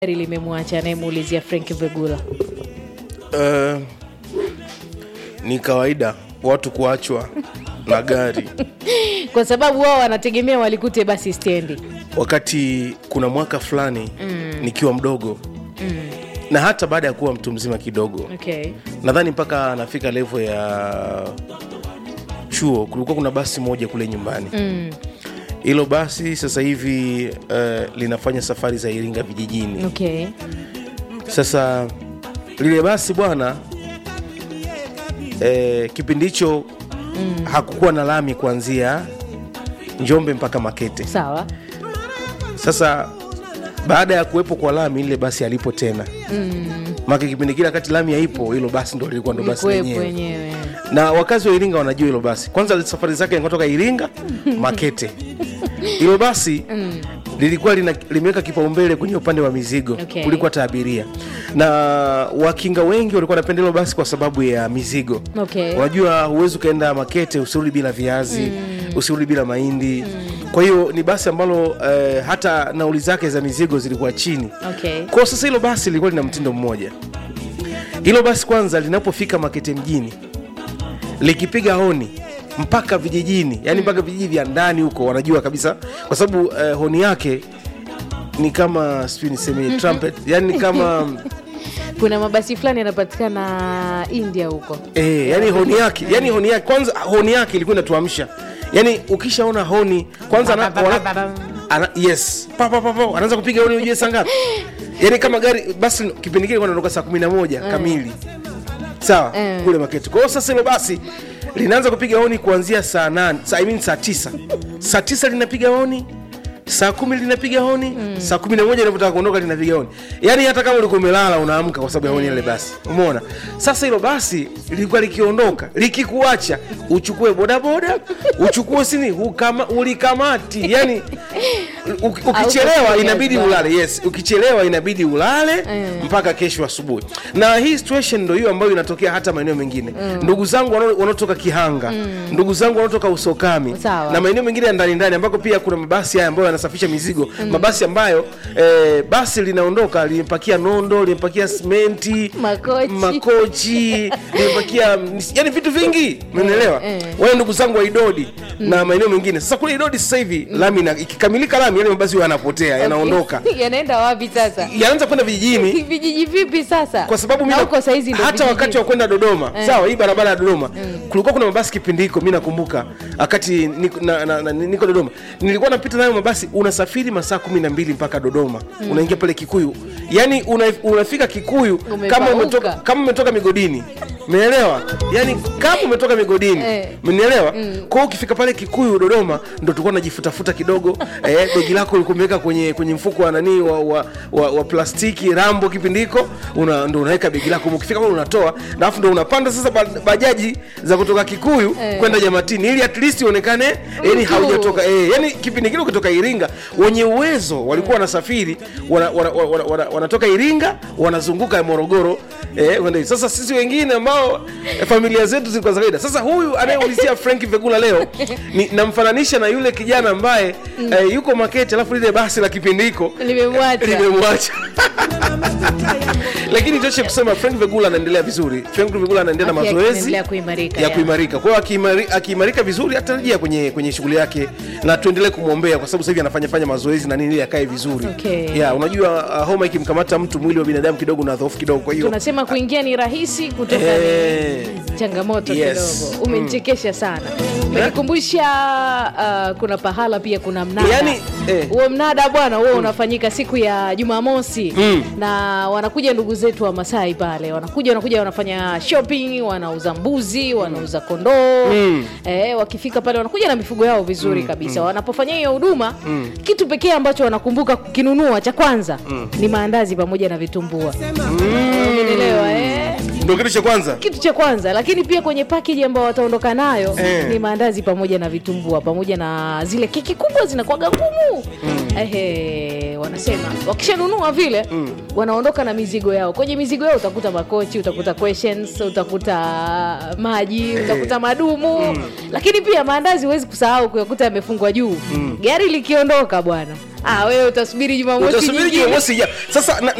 gari limemwacha anayemuulizia Frank Vegula. Uh, ni kawaida watu kuachwa na gari kwa sababu wao wanategemea walikute basi stendi. wakati kuna mwaka fulani mm. nikiwa mdogo mm. na hata baada ya kuwa mtu mzima kidogo Okay. nadhani mpaka anafika levo ya chuo kulikuwa kuna basi moja kule nyumbani hilo basi sasa hivi uh, linafanya safari za iringa vijijini Okay. sasa lile basi bwana eh, kipindi hicho mm. hakukuwa na lami kuanzia njombe mpaka makete Sawa. sasa baada ya kuwepo kwa lami lile basi alipo tena mm. maka kipindi kile wakati lami haipo hilo basi ndo lilikuwa ndo basi Kuwepo lenyewe wenyewe. na wakazi wa iringa wanajua hilo basi kwanza safari zake kutoka iringa makete hilo basi lilikuwa lina, limeweka kipaumbele kwenye upande wa mizigo Okay. kuliko hata abiria na wakinga wengi walikuwa wanapenda hilo basi kwa sababu ya mizigo Okay. unajua huwezi ukaenda makete usirudi bila viazi mm. usirudi bila mahindi mm. kwa hiyo ni basi ambalo eh, hata nauli zake za mizigo zilikuwa chini Okay. kwa sasa hilo basi lilikuwa lina mtindo mmoja hilo basi kwanza linapofika makete mjini likipiga honi mpaka vijijini yani mpaka vijiji vya ndani huko wanajua kabisa kwa sababu eh, honi yake ni kama sijui niseme trumpet yani ni kama Kuna mabasi fulani yanapatikana India huko. eh, yani honi yake yani honi yake kwanza honi yake ilikuwa inatuamsha yani ukishaona honi kwanza ana, wana, ana, yes pa, pa, pa, pa, anaanza kupiga honi ujue saa ngapi yani kama gari basi kipindi kile ilikuwa inatoka saa kumi na moja kamili sawa Eh. kule maketi kwa hiyo sasa hilo basi linaanza kupiga honi kuanzia saa nane saa, I mean saa tisa saa tisa linapiga honi saa kumi linapiga honi mm. saa kumi na moja inavyotaka kuondoka linapiga honi yaani hata kama ulikuwa umelala unaamka kwa sababu ya honi ile basi umeona sasa hilo basi lilikuwa likiondoka likikuacha uchukue bodaboda uchukue sini ukama, ulikamati yani u- ukichelewa Hautakuja inabidi nyumbani. ulale yes ukichelewa inabidi ulale Mm. mpaka kesho asubuhi na hii situation ndo hiyo ambayo inatokea hata maeneo mengine ndugu zangu wanao- wanaotoka kihanga ndugu zangu wanaotoka usokami Sawa. na maeneo mengine ya ndani ndani ambako pia kuna mabasi haya ambayo yanasafisha mizigo mabasi ambayo eh, basi linaondoka limepakia nondo limepakia simenti Makochi. makochi limepakia yani vitu vingi umeelewa eh. wale ndugu zangu wa idodi na maeneo mengine sasa kule idodi sasa hivi lami ina- ikikamilika lami yale mabasi huwa yanapotea yanaondoka Yanaenda wapi sasa? yanaanza kwenda vijijini Vijiji vipi sasa? kwa sababu Na mi huko saizi ndo hata vijiji. wakati wa kwenda dodoma Eh. sawa hii barabara ya dodoma kulikuwa kuna mabasi kipindi hiko mi nakumbuka wakati niko, na, na, na, niko dodoma nilikuwa napita nayo mabasi unasafiri masaa kumi na mbili mpaka dodoma unaingia pale kikuyu yaani una, unafika kikuyu kama Umepauka. umetoka, kama umetoka migodini umeelewa yaani kama umetoka migodini Eh. mnielewa kwa hiyo ukifika pale kikuyu dodoma ndo tulikuwa najifutafuta kidogo eh, dogi lako ulikuwa umeweka kwenye, kwenye mfuko wa nanii wa, wa, wa, wa plastiki rambo kipindi hiko una, ndo unaweka begi lako ukifika pale unatoa na alafu ndo unapanda sasa ba- bajaji za kutoka kikuyu Eh. kwenda jamatini ili at least uonekane yani Mtu. haujatoka eh, yani kipindi kile ukitoka iringa wenye uwezo walikuwa wanasafiri wana, wana, wana, wana, wanatoka iringa wanazunguka morogoro eh, kwenda hivi. sasa sisi wengine ambao eh, familia zetu zilikuwa za kawaida sasa huyu anayeulizia frank vegula leo ni, namfananisha na yule kijana ambaye eh, yuko makete alafu lile basi la kipindi hiko Limemwacha. limemwacha lakini toshe kusema frank vegula anaendelea vizuri frank vegula anaendelea na Afya yake mazoezi inaendelea kuimarika, ya ya. kuimarika kwa hiyo akiimari- akiimarika vizuri atarejea kwenye kwenye shughuli yake na tuendelee kumwombea kwa sababu sasa hivi anafanya fanya mazoezi na nini ili akae vizuri Okay. ya unajua uh, homa ikimkamata mtu mwili wa binadamu kidogo na dhoofu kidogo kwa hiyo Tunasema kuingia ni rahisi, kutoka Eh. ni changamoto Yes. kidogo. Umenichekesha sana, umenikumbusha uh, kuna pahala pia kuna mnada Yaani, eh. huo mnada bwana huo unafanyika siku ya Jumamosi Mm. na wanakuja ndugu zetu wa Masai pale, wanakuja wanakuja wanafanya shopping, wanauza mbuzi, wanauza kondoo Mm. eh, wakifika pale wanakuja na mifugo yao vizuri kabisa. Wanapofanya hiyo huduma, kitu pekee ambacho wanakumbuka kukinunua cha kwanza ni maandazi pamoja na vitumbua. Umenielewa eh? ndio kitu cha kwanza kitu cha kwanza lakini pia kwenye package ambayo wataondoka nayo Eh. ni maandazi pamoja na vitumbua pamoja na zile keki kubwa zinakuwaga ngumu Ehe, wanasema wakishanunua vile wanaondoka na mizigo yao kwenye mizigo yao utakuta makochi utakuta questions utakuta maji utakuta madumu lakini pia maandazi huwezi kusahau kuyakuta yamefungwa juu gari likiondoka bwana ah, wewe utasubiri jumamosi utasubiri nyingine. jumamosi ijayo sasa na,